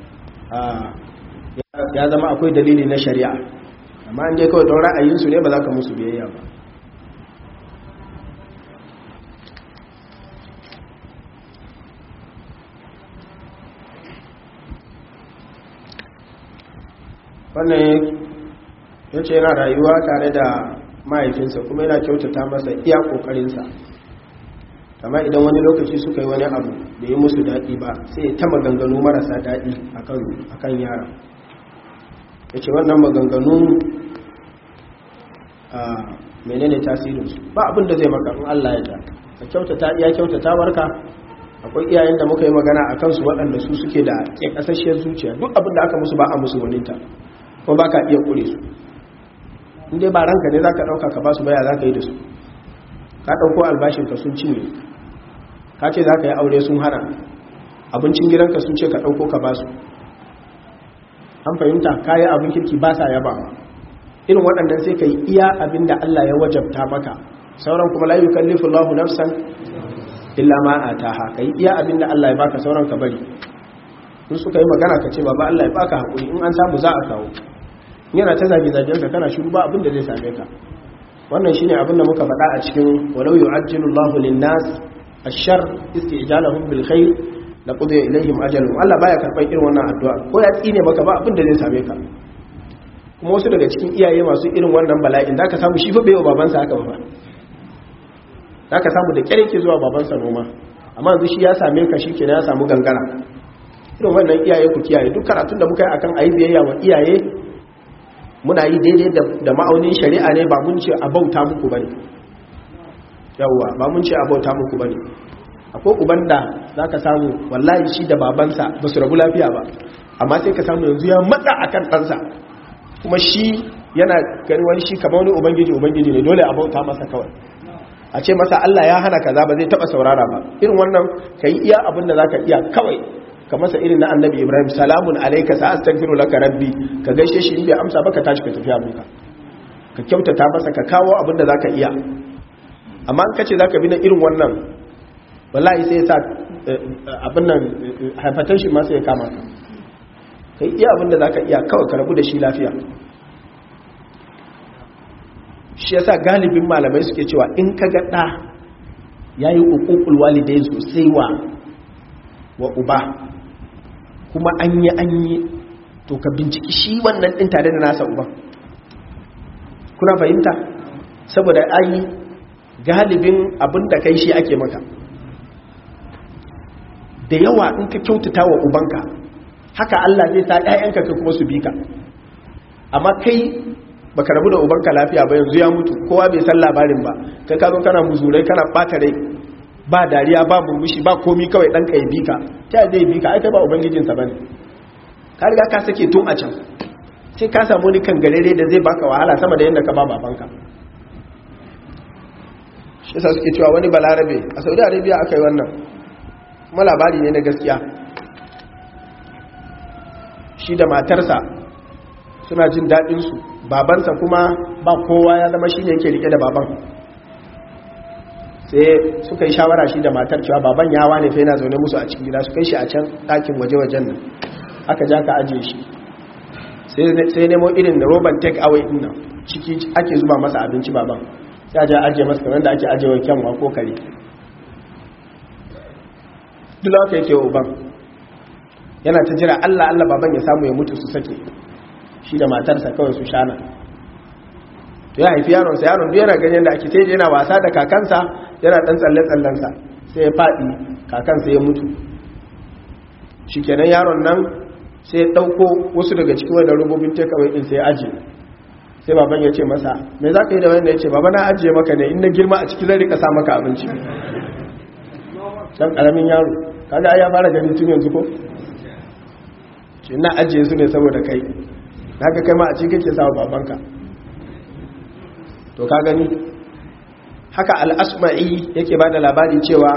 ya zama akwai dalili na shari'a amma an je kawai don ra'ayinsu ne ba za ka musu biyayya ba wannan ya ce yana rayuwa tare da mahaifinsa kuma yana kyautata masa iya kokarinsa amma idan wani lokaci suka yi wani abu da yi musu daɗi ba sai ya ta maganganu marasa daɗi a kan yara ya ce wannan maganganu a menene tasirinsu ba abin da zai maka in Allah ya ta ka kyautata iya kyautata warka akwai iyayen da muka yi magana a kansu waɗanda su suke da ƙasasshiyar zuciya duk abin da aka musu ba a musu waninta kuma ba ka iya ƙure su inda ba ranka ne za ka ɗauka ka ba su baya za ka yi da su ka ɗauko albashinka sun cinye ka ce za ka yi aure sun hana abincin gidanka sun ce ka ɗauko ka ba su an fahimta ka yi abin kirki ba sa yaba irin waɗannan sai ka yi iya abin da Allah ya wajabta maka sauran kuma layu kallifin lahu nafsan illa ma a taha ka yi iya abin da Allah ya baka sauran ka bari in suka yi magana ka ce baba Allah ya baka haƙuri in an samu za a kawo yana ta zage-zagen ka kana shiru ba abin da zai same ka wannan shine abin da muka faɗa a cikin walau yu'ajjilu Allahu lin-nas ash-shar isti'jalahum bil khair la qudiya ilayhim ajaluhum Allah baya karban irin wannan addu'a ko ya tsine maka ba abin da zai same ka kuma wasu daga cikin iyaye masu irin wannan bala'in zaka samu shi fa bai wa babansa haka ba zaka samu da kyare ke zuwa babansa noma amma yanzu shi ya same ka shi kenan ya samu gangara irin wannan iyaye ku kiyaye duk karatun da muka yi akan ayi biyayya wa iyaye muna yi daidai da ma'aunin shari'a ne ba mun ce a bauta muku ba ne yawwa ba mun ce a bauta muku ba ne akwai uban da za ka samu wallahi shi da babansa ba su rabu lafiya ba amma sai ka samu yanzu ya matsa a kan ɗansa kuma shi yana gani wani shi kamar wani ubangiji ubangiji ne dole a bauta masa kawai a ce masa Allah ya hana kaza ba zai taɓa saurara ba irin wannan ka yi iya abin da za ka iya kawai ka masa irin na annabi ibrahim salamun alaika sa astaghfiru laka rabbi ka gaishe shi in bai amsa ba ka tashi ka tafi abinka ka kyautata masa ka kawo abin da zaka iya amma an kace zaka bi na irin wannan wallahi sai ya sa abin nan hypertension ma sai ya kama ka kai iya abin da zaka iya kawai ka rabu da shi lafiya shi yasa galibin malamai suke cewa in ka ga da yayi uququl walidain sosai wa wa uba kuma an yi an yi to ka binciki shi wannan ɗin tare da nasa uban kuna fahimta saboda an yi galibin abin da kai shi ake maka da yawa in ka kyautata wa ubanka haka Allah zai sa ‘ya'yanka ka kuma su bi ka amma kai baka rabu da ubanka lafiya ba yanzu ya mutu kowa bai san labarin ba kai ka zo kana muzurai kana ɓata rai ba dariya ba murmushi ba komi kawai ɗanka ya bi ka ta zai bi ka aika ba ubangijinsa ba ne ka riga ka sake tun a can sai ka samu ni kan garere da zai baka wahala sama da yadda ka ba babanka shi sa suke cewa wani balarabe a saudi arabia aka yi wannan kuma labari ne na gaskiya shi da matarsa suna jin daɗinsu babansa kuma ba kowa ya zama shi ne yake rike da baban sai suka yi shawara shi da matar cewa baban yawa ne fa yana zaune musu a cikin gida su kai shi a can ɗakin waje-wajen nan aka ja ka ajiye shi sai nemo irin da roban take away din nan ciki ake zuba masa abinci baban sai aje ajiye masa kamar da ake ajiye wa kyanwa ko kare duk da yake uban yana ta jira Allah Allah baban ya samu ya mutu su sake shi da matarsa kawai su shana to ya haifi yaron sa yaron duk yana ganin da ake sai yana wasa da kakansa yana dan tsalle tsallensa sai ya fadi kakansa ya mutu shikenan yaron nan sai ya dauko wasu daga cikin wannan rububin takeaway din sai ya aje sai baban ya ce masa me za ka yi da wanda ya ce baba na ajiye maka ne in na girma a ciki zai rika sa maka abinci dan karamin yaro kaga ai ya fara gani tun yanzu ko ce na ajiye su ne saboda kai haka kai ma a cikin kake sawa babanka to ka gani haka al-asma'i yake bada labari cewa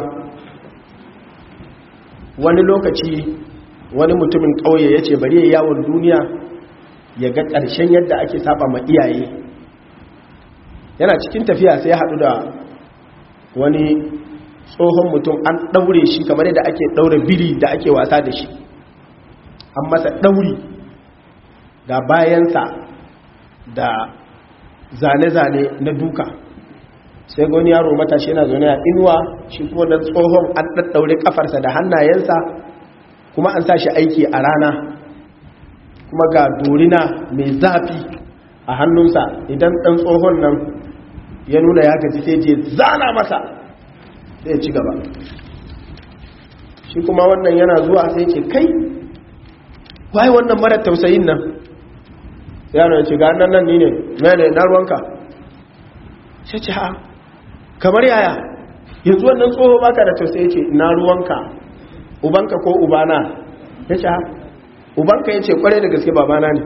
wani lokaci wani mutumin kauye yace bari ya yawon duniya ya ga ƙarshen yadda ake saba ma iyaye yana cikin tafiya sai ya haɗu da wani tsohon mutum an ɗaure shi kamar yadda ake ɗaure biri da ake wasa da shi an masa ɗauri ga bayansa da zane-zane na duka sai goni yaro matashi yana zaune a inuwa shi kuma na tsohon an ɗaɗɗaure ƙafarsa da hannayensa kuma an sa shi aiki a rana kuma ga dorina mai zafi a hannunsa idan ɗan tsohon nan ya nuna ya gaji sai je zana masa sai ci gaba shi kuma wannan yana zuwa sai ce kai wai wannan mara tausayin nan yaro ya ce ga nan nan ni ne mene na ruwanka sai ce ha kamar yaya yanzu wannan tsoho baka da tausayi ce na ruwanka ubanka ko ubana ya ce ha ubanka ya ce kwarai da gaske babana ne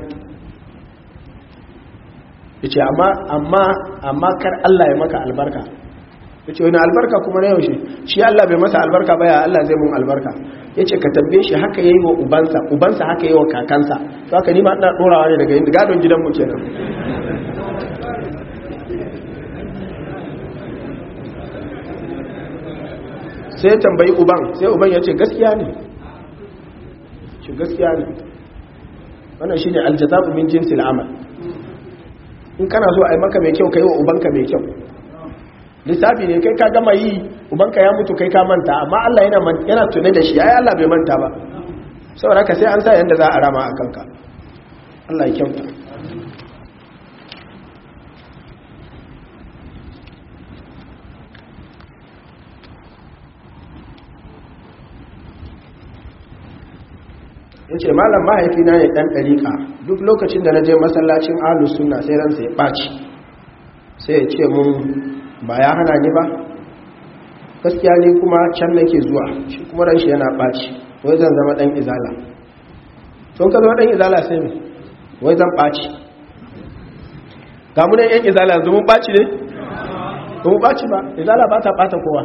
ya ce amma kar Allah ya maka albarka ya ce wani albarka kuma na yaushe shi Allah bai masa albarka ba ya Allah zai mun albarka ya ce ka tambaye shi haka yi wa ubansa ubansa haka yi wa kakansa to haka nima ina ɗorawa ne daga yin gadon gidanmu kenan sai ya tambayi uban sai uban ya ce gaskiya ne shi gaskiya ne wannan shi ne aljazabu min jinsil amal in kana so a yi maka mai kyau ka yi wa ubanka mai kyau lissafi ne kai ka gama yi ubanka ya mutu kai ka manta amma Allah yana tune da shi ai Allah bai manta ba saboda haka sai an sa yanda za a rama a kanka Allah ya kyauta in ce malam mahaifina ne ɗan ɗariƙa duk lokacin da na je masallacin ahlus sunna sai ransa ya ɓaci sai ya ce mun ba ya hana ni ba gaskiya ne kuma can nake zuwa shi kuma ran shi yana ɓaci wai zan zama ɗan izala tun ka zama ɗan izala sai mai wai zan ɓaci ga mu yan izala yanzu mun ɓaci ne ba mu ɓaci ba izala ba ta ɓata kowa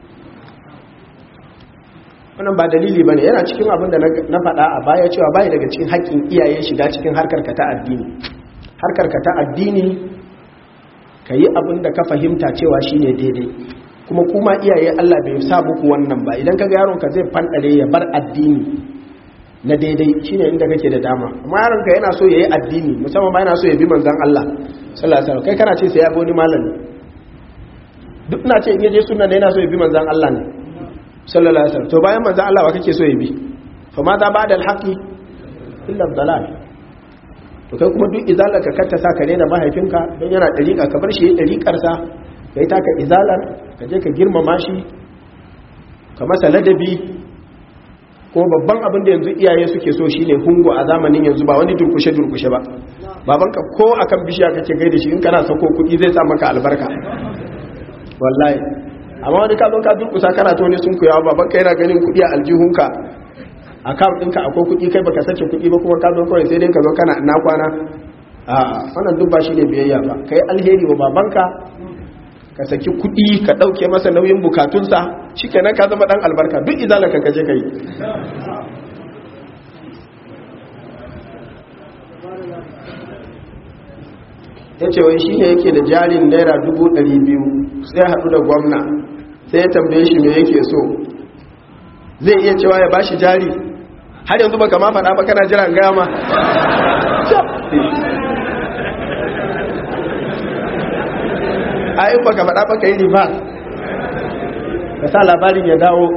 wannan ba dalili ba ne yana cikin abin da na faɗa a baya cewa baya daga cikin haƙƙin iyaye shiga cikin harkar ka ta addini harkar ka ta addini ka yi abin da ka fahimta cewa shi ne daidai kuma kuma iyaye Allah bai sa muku wannan ba idan ka ga yaronka zai fanɗare ya bar addini na daidai shi ne inda kake da dama amma yaronka yana so ya yi addini musamman ba yana so ya bi manzan Allah sallallahu alaihi wasallam kai kana ce sai ya bi wani malami duk na ce in yaje sunna ne yana so ya bi manzan Allah ne sallallahu alaihi wasallam to bayan manzan Allah wa kake so ya bi fa ma za ba'da al-haqi illa dalal to kai kuma duk izalar ka kanta sa ka daina mahaifinka don yana dariƙa ka bar shi ya dariƙar sa kai taka izalar ka je ka girmama shi ka masa ladabi ko babban abin da yanzu iyaye suke so shine hungo a zamanin yanzu ba wani durkushe durkushe ba babanka ko akan bishiya kake kai da shi in kana sako kuɗi zai sa maka albarka wallahi amma wani ka zo ka durkusa kana to ne sun kuyawa babanka yana ganin kuɗi a aljihunka account ɗinka akwai kuɗi kai baka sake kuɗi ba kuma ka zo kawai sai dai ka zo kana na kwana a wannan duk ba shi ne biyayya ba kai alheri wa babanka ka saki kuɗi ka ɗauke masa nauyin bukatunsa shi kenan ka zama ɗan albarka duk izalar ka kaje kai ya ce wai shi ne yake da jarin naira dubu ɗari biyu sai haɗu da gwamna sai ya tambaye shi me yake so zai iya cewa ya bashi jari har yanzu baka ma faɗa ba kana jiran gama a in baka faɗa baka yi riba ka sa labarin ya dawo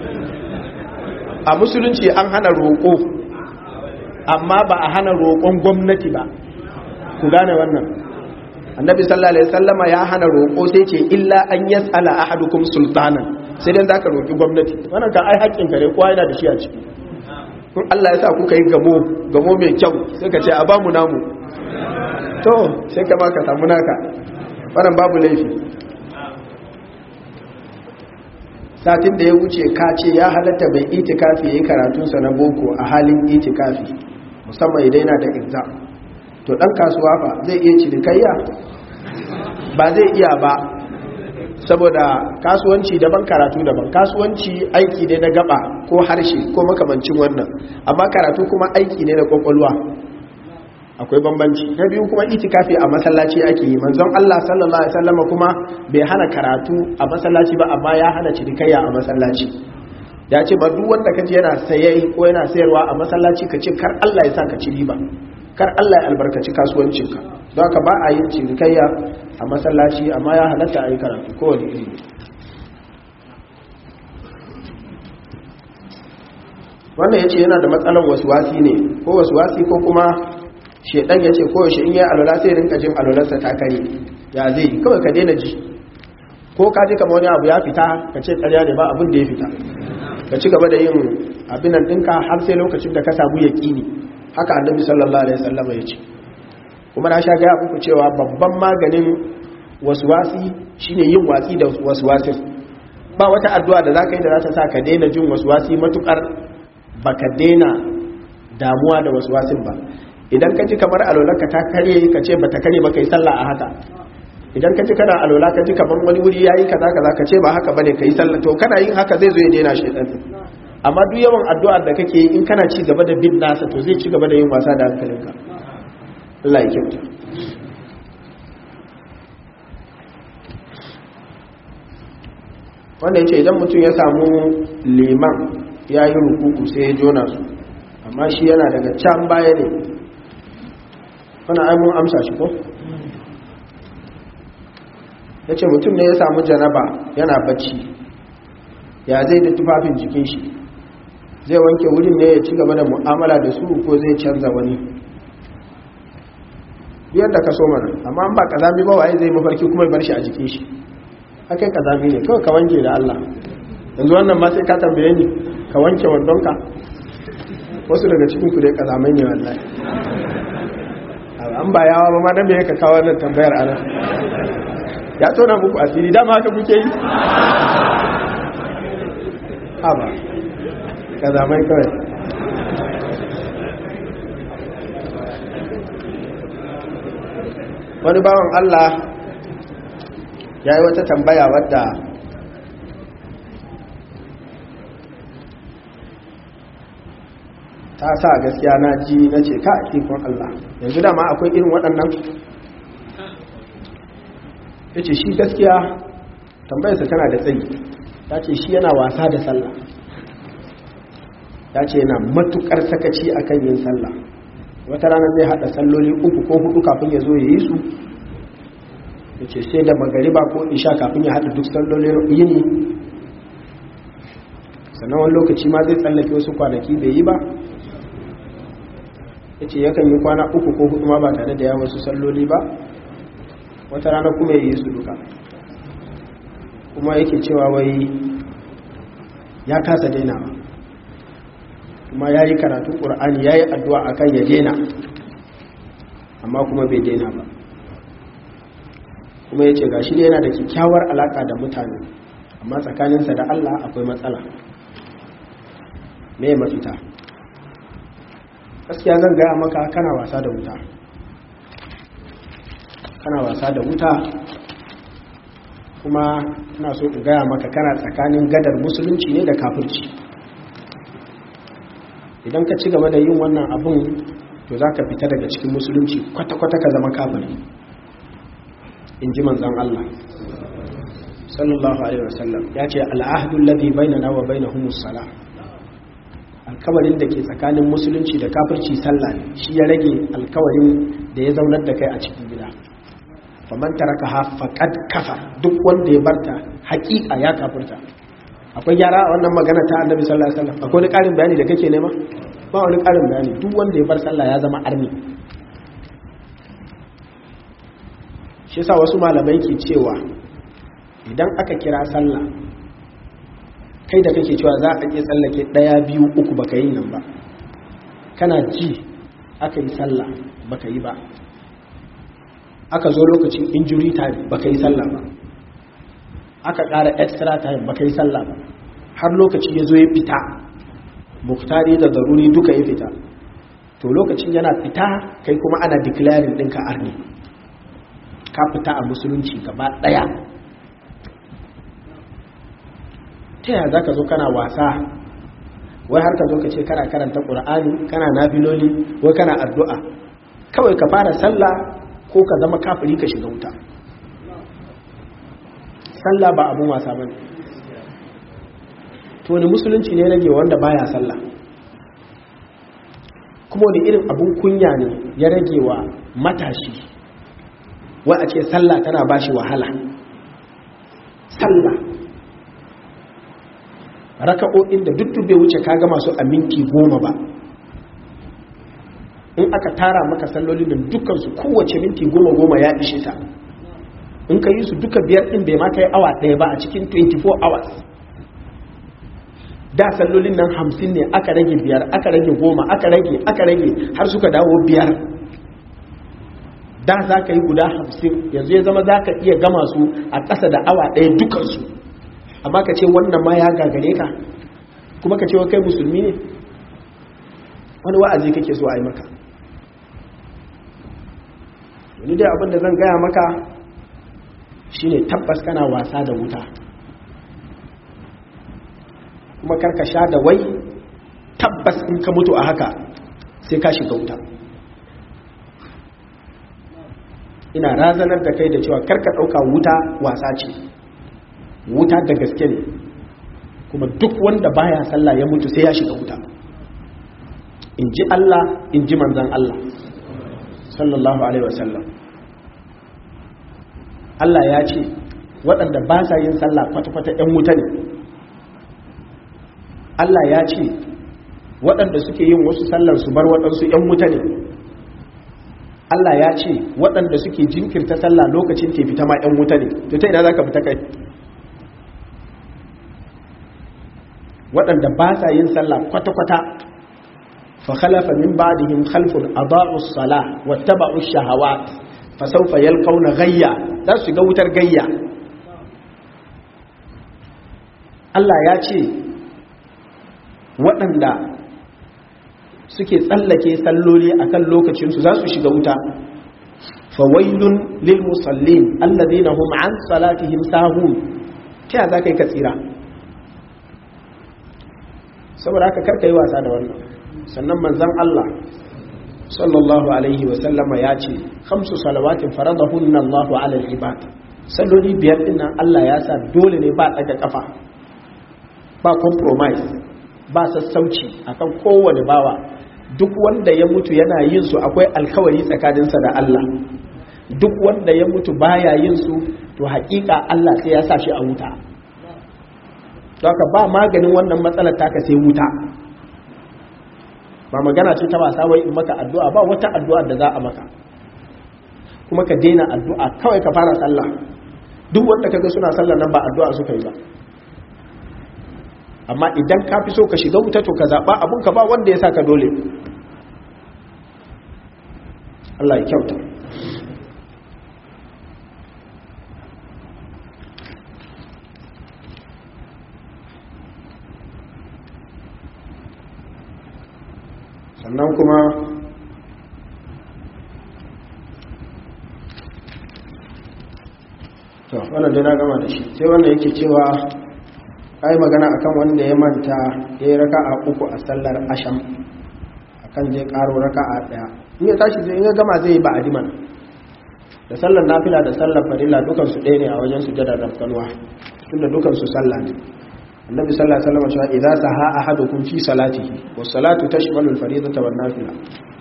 a musulunci an hana roƙo amma ba a hana roƙon gwamnati ba ku gane wannan annabi sallallahu alaihi wasallama ya hana roƙo sai ce illa an yas'ala ahadukum sultanan sai dan zaka roƙi gwamnati wannan kan ai haƙƙin ka ne kowa yana da shi a ciki in Allah ya sa kuka yi gamo gamo mai kyau sai ka ce a bamu namu to sai ka ma ka samu naka wannan babu laifi satin da ya wuce ka ce ya halatta bai itikafi yayi karatunsa na boko a halin itikafi musamman idan yana da exam to dan kasuwa fa zai iya cinikayya ba zai iya ba saboda kasuwanci daban karatu daban kasuwanci aiki ne na gaba ko harshe ko makamancin wannan amma karatu kuma aiki ne na kwakwalwa akwai bambanci na biyu kuma itikafi a masallaci ake yi manzon Allah sallallahu alaihi wasallam kuma bai hana karatu a masallaci ba amma ya hana cinikayya a masallaci ya ce ba duk wanda kaje yana saye ko yana sayarwa a masallaci ka ce kar Allah ya sa ka ci riba kar Allah ya albarkaci kasuwancinka don haka ba a yin cinikayya a masallaci amma ya halatta a yi karatu kowane iri wannan ya ce yana da matsalar wasuwasi ne ko wasuwasi ko kuma shedan ya ce kowace in yi alwala sai rinka jin alwalarsa ta kare ya zai kawai ka daina ji ko ka ji kama wani abu ya fita ka ce karya ne ba abin da ya fita ka ci gaba da yin abinan ɗinka har sai lokacin da ka samu yaƙini haka annabi sallallahu alaihi wasallam ya ce kuma na sha gaya muku cewa babban maganin wasuwasi shine yin watsi da wasuwasin ba wata addu'a da zaka yi da za ta sa ka daina jin wasuwasi matukar baka daina damuwa da wasuwasin ba idan ka ji kamar alolanka ta kare ka ce bata kare ba kai sallah a haka idan ka ji kana alola ka ji kamar wani wuri yayi kaza kaza ka ce ba haka bane kai sallah to kana yin haka zai zo ya daina shedan amma duk yawan addu'ar da kake yi in kana ci gaba da bin nasa to zai ci gaba da yin wasa da hankalinka Allah ya kyauta wanda ya ce idan mutum ya samu liman ya yi rukuku sai ya jona su amma shi yana daga can baya ne wani aimun amsa shi ko? ya ce mutum ne ya samu janaba yana bacci ya zai da tufafin jikin shi zai wanke wurin ne ya ci gaba da mu'amala da su ko zai canza wani biyar da ka so mana amma an ba kazami ba waye zai mafarki kuma bar shi a jikin shi akai kazami ne kawai ka wanke da Allah yanzu wannan ma sai ka tambaye ni ka wanke wandonka wasu daga cikin ku dai kazamai ne wallahi an ba yawa ba ma dan me ka kawo wannan tambayar ana ya tona muku asiri dama haka kuke yi haba kazamai kawai wani bawan Allah ya yi wata tambaya wadda ta sa gaskiya na ji na ce ka ikon Allah yanzu dama akwai irin waɗannan ya ce shi gaskiya tambayarsa tana da tsayi ta ce shi yana wasa da sallah ta ce yana matukar sakaci akan yin sallah wata rana zai hada salloli uku ko hudu kafin ya zo ya yi su ya ce sai da magariba ko isha kafin ya hada duk sallolin yini sannan wani lokaci ma zai tsallake wasu kwanaki bai yi ba ya ce yakan yi kwana uku ko hudu ma ba tare da ya wasu salloli ba wata rana kuma ya yi su duka kuma yake cewa wai ya kasa dainawa kuma ya yi karatun ƙur'ani ya yi addu'a a kan ya daina amma kuma bai daina ba kuma ya ce ga shi yana da kyakkyawar alaƙa da mutane amma tsakaninsa da Allah akwai matsala me mafita gaskiya zan gaya maka kana wasa da wuta kana wasa da wuta kuma ina so in gaya maka kana tsakanin gadar musulunci ne da kafirci idan ka ci gaba da yin wannan abun to za ka fita daga cikin musulunci kwata-kwata ka zama kafiri in ji manzan Allah sallallahu alaihi wasallam ya ce al'ahdu alladhi bainana wa bainahumus salah alkawarin da ke tsakanin musulunci da kafirci sallah ne shi ya rage alkawarin da ya zaunar da kai a cikin gida faman taraka ha faqad kafa duk wanda ya barta haƙiƙa ya kafirta akwai gyara a wannan magana ta annabi sallallahu alaihi wasallam akwai wani ƙarin bayani da kake nema ba wani ƙarin bayani duk wanda ya bar sallah ya zama arni shi yasa wasu malamai ke cewa idan aka kira sallah kai da kake cewa za a iya tsallake ɗaya biyu uku baka yi nan ba kana ji aka yi sallah baka yi ba aka zo lokacin injury time baka yi sallah ba aka ƙara extra time baka yi sallah ba har lokaci ya zo ya fita muktari da daruri duka ya fita to lokacin yana fita kai kuma ana declaring ɗinka arni ka fita a musulunci gaba ɗaya ta yaya za ka zo kana wasa wai har ka zo ka ce kana karanta ƙura'ani kana nafiloli wai kana addu'a kawai ka fara sallah ko ka zama kafiri ka shiga wuta sallah ba abun wasa ba ne to wani musulunci ne rage wanda baya sallah kuma wani irin abun kunya ne ya rage wa matashi wa a ce sallah tana ba shi wahala sallah raka'o'in da duk bai wuce kaga masu a minti goma ba in aka tara maka sallolin da dukansu kowace minti goma goma ya ishe ta in ka yi su duka biyar ɗin bai maka yi awa ɗaya ba a cikin 24 hours da sallolin nan hamsin ne aka rage biyar aka rage goma aka rage aka rage har suka dawo biyar da za ka yi guda hamsin yanzu ya zama za ka iya gama su a ƙasa da awa ɗaya dukansu amma ka ce wannan ma ya gagare ka kuma ka ce wa kai musulmi ne wani wa'azi kake so a yi maka wani dai abinda zan gaya maka shine tabbas kana wasa da wuta kuma karka sha da wai tabbas in ka mutu a haka sai ka shiga wuta ina razanar da kai da cewa karka ɗauka wuta wasa ce wuta da gaske ne kuma duk wanda baya sallah ya mutu sai ya shiga wuta in ji Allah in ji manzan Allah sallallahu alaihi wasallam Allah ya ce waɗanda ba sa yin sallah kwata-kwata 'yan wuta ne Allah ya ce waɗanda suke yin wasu sallar su bar waɗansu 'yan wuta ne Allah ya ce waɗanda suke jinkirta sallah lokacin ke fita ma 'yan wuta ne to ta ina za ka fita kai waɗanda ba sa yin sallah kwata-kwata fa khalafa min ba'dihim khalfun adaa'u as-salah wattaba'u ash-shahawat fa sawfa yalqawna ghayya za su ga wutar gayya Allah ya ce waɗanda suke tsallake salloli akan lokacinsu za su shiga wuta fawailun lil musallin alladhina hum an salatihim sahun ta za ka yi ka tsira saboda haka karka yi wasa da wannan sannan manzan Allah sallallahu alaihi wasallama ya ce khamsu salawatin faradahunna Allahu ala al-ibad salloli biyar din nan Allah ya sa dole ne ba daga kafa ba compromise ba sassauci akan kowane bawa duk wanda ya mutu yana yin su akwai alkawari tsakaninsa da Allah duk wanda ya mutu baya yin su to hakika Allah sai ya sa shi a wuta haka ba maganin wannan matsalar taka sai wuta ba magana ce ta wasa wai in maka addu'a ba wata addu'a da za a maka kuma ka daina addu'a kawai ka fara sallah duk wanda kaga suna sallah nan ba addu'a suka yi ba amma idan ka fi so ka shiga wuta to ka zaɓa abinka ba wanda ya sa ka dole Allah ya kyauta sannan kuma to wannan dai na gama da shi sai wanda yake cewa kai magana akan wanda ya manta ya yi raka a uku a sallar asham akan zai karo raka a daya in ya tashi zai ya gama zai yi ba adiman da sallar nafila da sallar farilla dukan su ɗaya ne a wajen sujada da kalwa tunda dukan su sallah ne annabi sallallahu alaihi wasallam cewa idza saha ahadukum fi salatihi was salatu tashmalu al fariidata wan nafila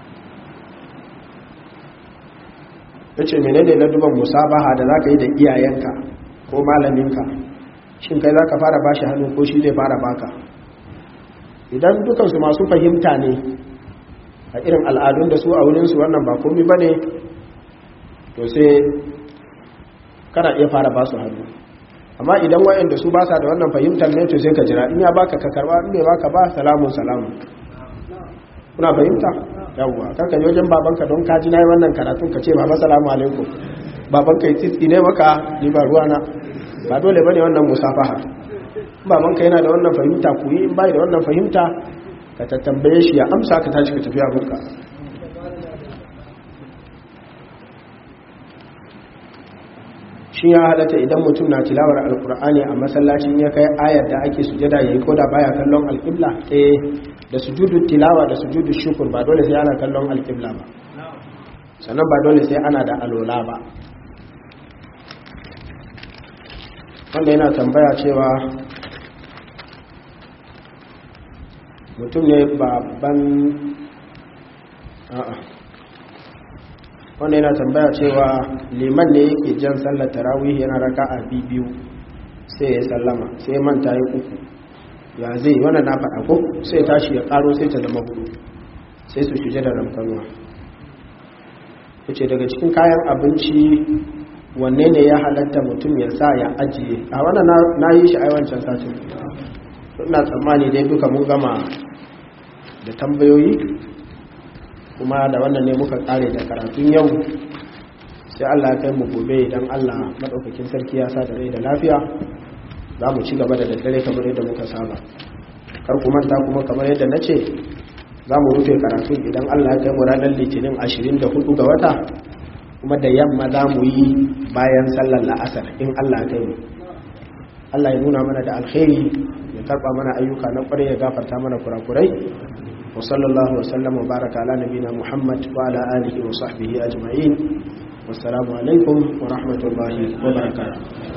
yace menene na duban musabaha da zaka yi da iyayenka ko malaminka shin kai zaka fara bashi hannu ko shi zai fara baka idan dukan su masu fahimta ne a irin al'adun da su a wurin su wannan ba komai bane to sai kana iya fara ba su hannu amma idan wa'anda su ba sa da wannan fahimtar ne to sai ka jira in ya baka ka karba in bai baka ba salamun salamun kuna fahimta yawwa kanka je wajen babanka don ka ji nayi wannan karatun ka ce baba salamu alaikum babanka ya tsitsi ne maka ni ba ruwana ba dole bane wannan musafaha babanka yana da wannan fahimta ku yi in bai da wannan fahimta ka tattambaye shi ya amsa ka tashi ka tafi abinka shi ya halatta idan mutum na tilawar alkur'ani a masallacin ya kai ayar da ake sujada yayi ko da baya kallon alƙibla eh da sujudu tilawa da sujudu shukur ba dole sai ana kallon alƙibla ba sannan ba dole sai ana da alola ba wanda yana tambaya cewa mutum ne babban a'a wanda yana tambaya cewa liman ne yake jan sallar tarawih yana raka a biyu sai ya sallama sai manta ya uku ya zai wanda na faɗa ko sai tashi ya ƙaro sai ta zama hudu sai su shige da ramkanuwa ce daga cikin kayan abinci wanne ne ya halatta mutum ya sa ya ajiye a wannan na yi shi aiwancin satin ina tsammani dai duka mun gama da tambayoyi kuma da wannan ne muka kare da karatun yau sai Allah ya kai mu gobe idan Allah madaukakin sarki ya sa da rai da lafiya za mu ci gaba da daddare kamar yadda muka saba kar ku manta kuma kamar yadda na ce za mu rufe karatun idan Allah ya kai mu ranar litinin 24 ga wata kuma da yamma za mu yi bayan sallar la'asar in Allah ya kai mu Allah ya nuna mana da alkhairi ya karba mana ayyuka na kwarai ya gafarta mana kurakurai وصلى الله وسلم وبارك على نبينا محمد وعلى آله وصحبه أجمعين والسلام عليكم ورحمة الله وبركاته